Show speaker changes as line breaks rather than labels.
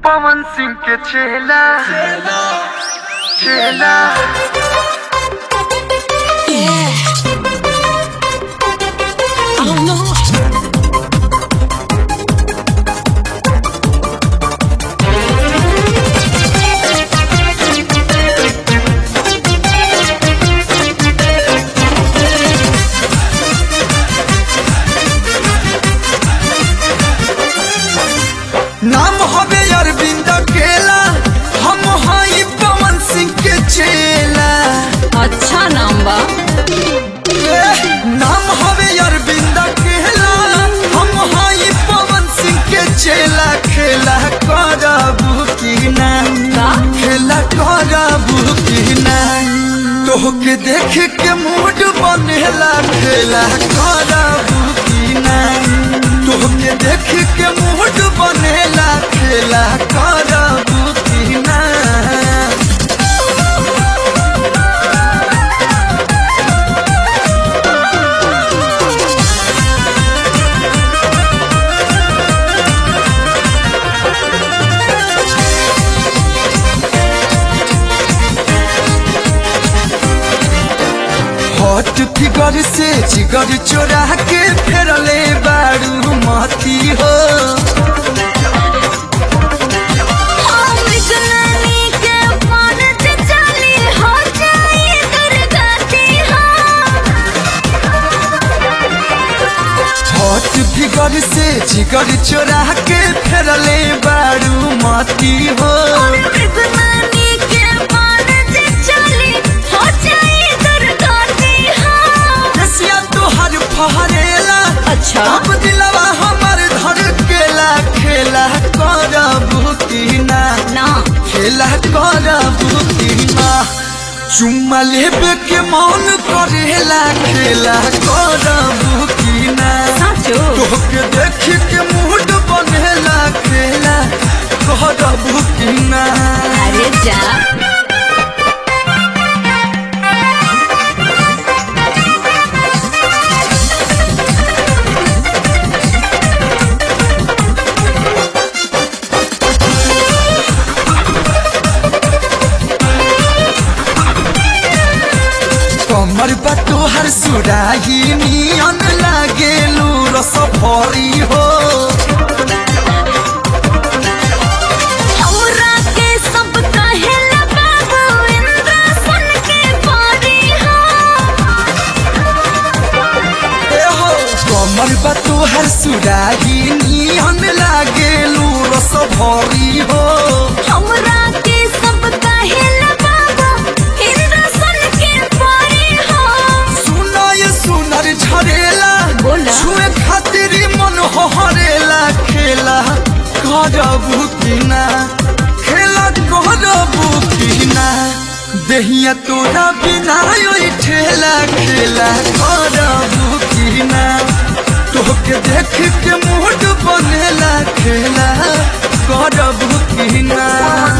पवन सिंह के चेला चेला
I don't know.
नाम हवे अरविंद केला हम हई पवन सिंह के चेला
अच्छा नाम बा
ए, नाम हवे अरविंद केला हम हई पवन सिंह के चेला खेला करबू की ना
का?
खेला करबू की ना तोहके देख के मूड बनेला खेला करबू की ना तोहके देख के मूड बनेला खेला करबू की ना हॉट फिगर से जिगर चोरा के फेरले बारू मती हो हॉट फिगर से जिगर चोरा के फेरले बारू मती हो रसिया तोहर फहरेला
अच्छा
अब दिलवा हमर धर केला खेला करबू की ना
ना
खेला करबू की ना चुम्मा लेबे के मन करेला खेला करबू की ना
साचो
तोहके देख के मूड बनेला खेला करबू की ना
अरे जा
कमर बा तोहर सुराही नियन लागेलू रस भरी हो
हमरा के सब कहेला बाबू इंद्र सुन के पारी हो
ए हो कमर बा तोहर सुराही नियन लागेलू रस भरी हो
हमरा के सब कहेला बाबू इंद्र सुन के पारी हो
सुना ये सुनर झरेला
बोला।
छुए खातिर मन हरेला खेला करबू की ना खेला करबू की ना देहिया तोरा बिना ओइ ठेला खेला करबू की ना तोहके देख के मूड बनेला खेला करबू की ना